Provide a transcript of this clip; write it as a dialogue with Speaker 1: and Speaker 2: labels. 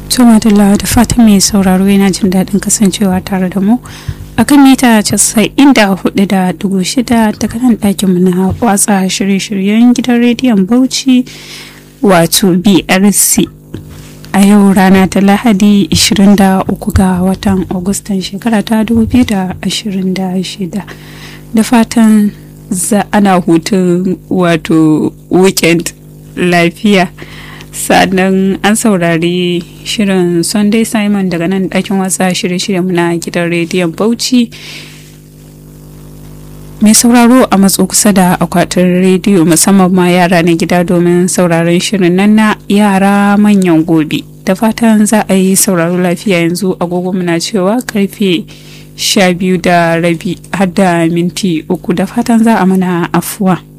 Speaker 1: To madalla da fatan mai sauraro yana jin daɗin kasancewa tare da mu a kan mita casa'in da hudu da dubu shida daga nan ɗakinmu na watsa shirye-shiryen gidan rediyon Bauchi wato BRC. A yau rana ta Lahadi 23 ga watan Agustan shekara ta 2026 da fatan za ana hutun wato weekend lafiya. sannan an saurari shirin sunday simon daga nan ɗakin wasa shirye-shiryen na gidan rediyon bauchi mai sauraro a matso kusa da akwatin rediyo musamman ma yara na gida domin sauraron shirin nan na yara manyan gobe da fatan za a yi sauraro lafiya yanzu agogo muna cewa karfe sha biyu da rabi har da minti uku da fatan za a mana afuwa.